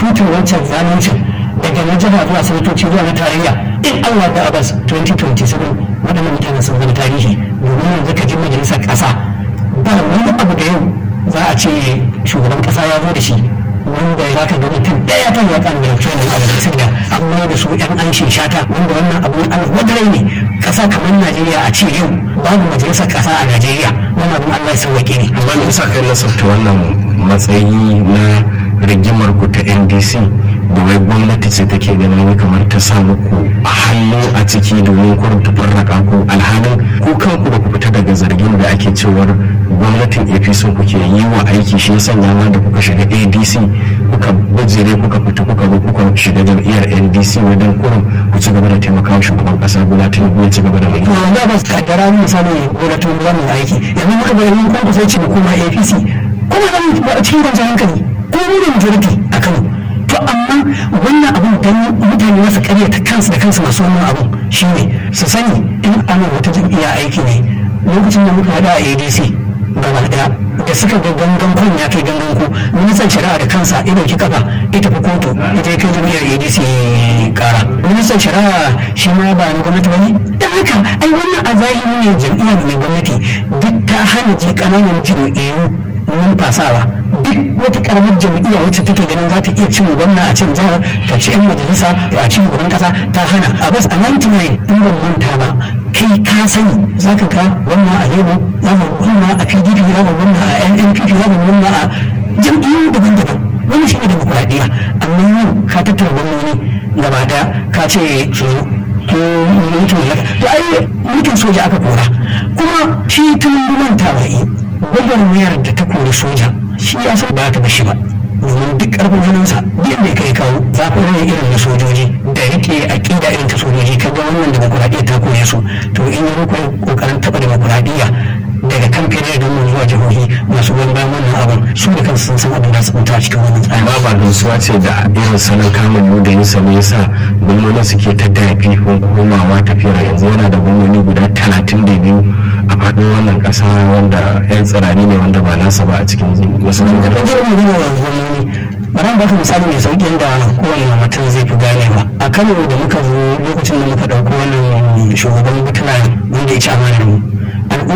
tutar wancan zaluncin daga na jiha zuwa sanatoci zuwa na tarayya in Allah da Abbas 2027 waɗannan mutanen sun zama tarihi domin yanzu ka ji majalisar ƙasa ba wani abu da yau za a ce shugaban ƙasa ya zo da shi wanda za ka ga mutum ɗaya kan ya kan da training a majalisar da amma da su yan an shata wanda wannan abu Allah wadarai ne ƙasa kamar Najeriya a ce yau babu majalisar ƙasa a Najeriya wannan abin Allah ya sauwaƙe ne. amma me yasa kai nasabta wannan matsayi na rigimar ku ta NDC da wai gwamnati ce take ganin wai kamar ta sa muku a hannu a ciki domin kurin ta farraka ku alhalin ku kanku da ku fita daga zargin da ake cewar gwamnatin APC kuke yi wa aiki shi yasa ma da kuka shiga ADC kuka bajire kuka fita kuka zo kuka shiga jam'iyyar NDC wajen kurin ku ci gaba da taimakawa shugaban kasa Bola Tinubu ya ci gaba da mulki. to da ba su kaddara mu misali gwamnatin wannan aiki yanzu muka bari mun kuma sai ci mu koma APC kuma zan cikin kwanciyar hankali ko mu da majority a Kano to amma wannan abun dan mutane masu karyata kansu da kansu masu wannan abun shine su sani in ana wata jam'iyya aiki ne lokacin da muka hada a ADC gaba daya da suka ga gangan kun ya kai gangan ku ministan shari'a da kansa ya dauki kafa ita fi kotu ita ya kai jam'iyyar ADC kara ministan shari'a shi ma ba na gwamnati bane dan haka ai wannan a zahiri ne jam'iyyar mai gwamnati duk ta hana ji kananan jam'iyyu numfasawa duk wata karamar jam'iyya wacce take ganin za ta iya cin gwamna a cin jihar ta ci yan majalisa a cin gaban kasa ta hana a bas a 99 in ban manta ba kai ka sani za ka ga wannan a lebo za ka gwamna a pdp za ka gwamna a nnpp za ka gwamna a jam'iyyu daban-daban wani shi ne demokuraɗiyya amma yau ka tattara gwamnoni gaba daya ka ce su ko mulkin to ai mulkin soja aka kora kuma shi tun manta ba'i gwagwarmayar da ta kori soja shi ya san ba ta bashi ba domin duk karfin hannunsa duk da kai kawo zafin rai irin na sojoji da rike aƙida irin ta sojoji kaga wannan demokuraɗiyya ta koya su to in yi muku kokarin taɓa demokuraɗiyya daga kan fere da mun zuwa jihohi masu goyon bayan wannan abin su da kansu sun san abin da su mutu a cikin wannan tsari. amma ba gamsuwa ce da irin salon kamun yau da yin sa ne yasa gwamnoni suke ta dafi ko komawa tafiyar yanzu yana da gwamnoni guda talatin da biyu a faɗin wannan ƙasa wanda yan tsirari ne wanda ba nasa ba a cikin wasu da ɗan jirgin gina wa gwamnoni bari mu baka misali mai sauƙi yadda kowane mutum zai fi ganewa a kano da muka zo lokacin da muka ɗauko wannan shugaban mutuna wanda ya ci amanar mu